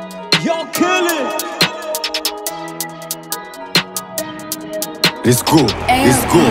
gon' kill it. Let's go, let's go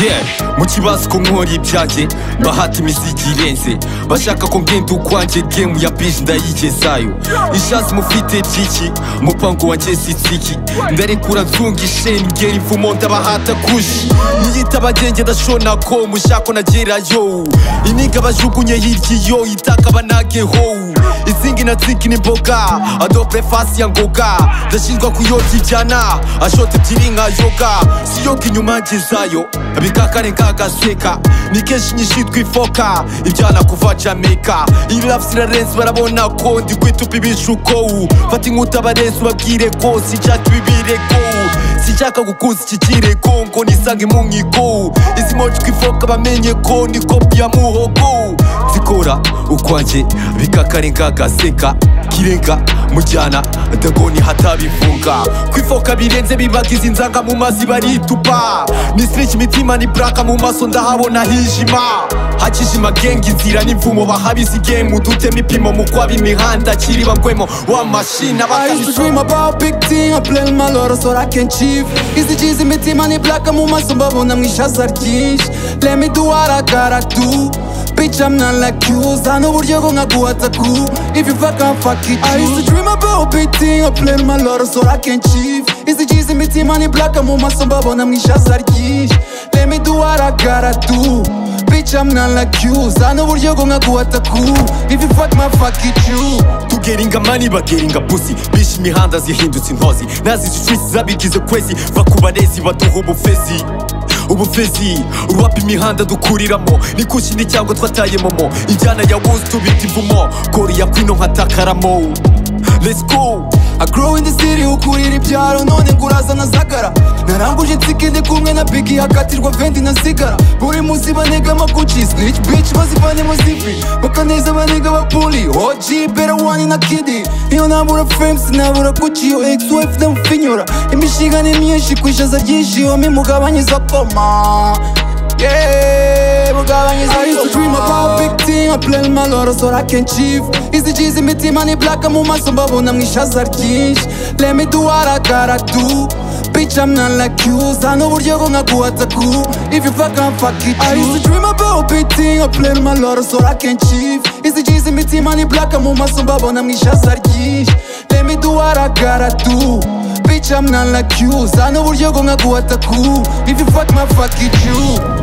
Yeah mu kibazo ko nkora ibyanjye bahata imiziki irenze bashaka ko ngenda ukwanjye gemu ya bije ndayigezayo ishazi mufite jiki umupango wanjye sitsiki ndarekura nzunga isheni ngera imvumo ndabahata kushi niyitaba genge ndashona ko mushako nagerayo iniga bajugunye hiryiyo itaka banageho izingi na zingi ni imboga adobre fasi ya ngoga ndashinjwa kuyoga ijyana ashota ebyiri nka yoga si yoga inyuma ngezayo bikakarenga agaseka ni kenshi nyishitwa ifoka ibyana kuva jamaica iyi rapusi irarenze barabona ko ndi kwitupa ibishukowu fata inkuta abarenze ubabwire ko sinshaka ibibirekowu sinshaka gukuza iki kirego ngo nisange mu nkikowu izi mojwi ifoka bamenye ko ni kopi ya muhogowu nzikora ukwanjye bikakarenga agaseka kirenga mujyana ndagoni hatabifunga kwifoka birenze bibaga izi nzanga mu mazi baritupa ni siriki imitima ni buraka mu maso ndahabona hijima hakijima genga inzira n'imvumo bahabizi gemu dutema ipimo mu kwaba imihanda kiri bangwemo wa mashini I used to dream about big thing I plan my lot so I can achieve Izi jizi mitima ni blaka mu maso mbabona mwishaza ryinshi Let me do what I gotta do Bitch I'm not like you Zana uburyo bwo nkaguhata ku If you fuck I'm fuck it I used to dream about big thing I plan my lot so I can achieve Izi jizi mitima ni blaka mu maso mbabona mwishaza ryinshi Let me do what I gotta do Bitch I'm not like you Zana uburyo bwo nkaguhata ku If you fuck my fuck it you tugeringa mani bageringa pusi bishe imihanda zihindutse intozi nazizicuisi zabigize kwezi bakubarezi baduha ubufezi ubufezi urwapa imihanda dukuriramo ni kushini cyangwa twatayemomo injyana ya wuzi tubita imvumo koriya kwino nka takaramo let's go I grow in the city ukurira ibyaro none nguraza na zagara naranguje insike ndi kumwe na bigi hakatirwa vendi na sigara buri munsi banega amaguci snitch bitch bazivane mu zipi bakaneza banega abapuli OG better one na kidi iyo nabura fame sinabura guci iyo ex wife ndamufinyura imishinga ni myinshi kwishaza byinshi yombi mugabanyiza poma yeah mugabanyiza I used to dream about big thing I plan my lot so I can achieve Izi jizi mitima ni blaka mu maso mbabona mwishaza ryinshi Let me do what I gotta do Bitch I'm not like you Zana uburyo bwo nkaguhata ku If you fuck I'm fuck it I used to dream about big thing I plan my lot so I can achieve Izi jizi mitima ni blaka mu maso mbabona mwishaza ryinshi Let me do what I gotta do Bitch I'm not like you Zana uburyo bwo nkaguhata ku If you fuck my fuck it you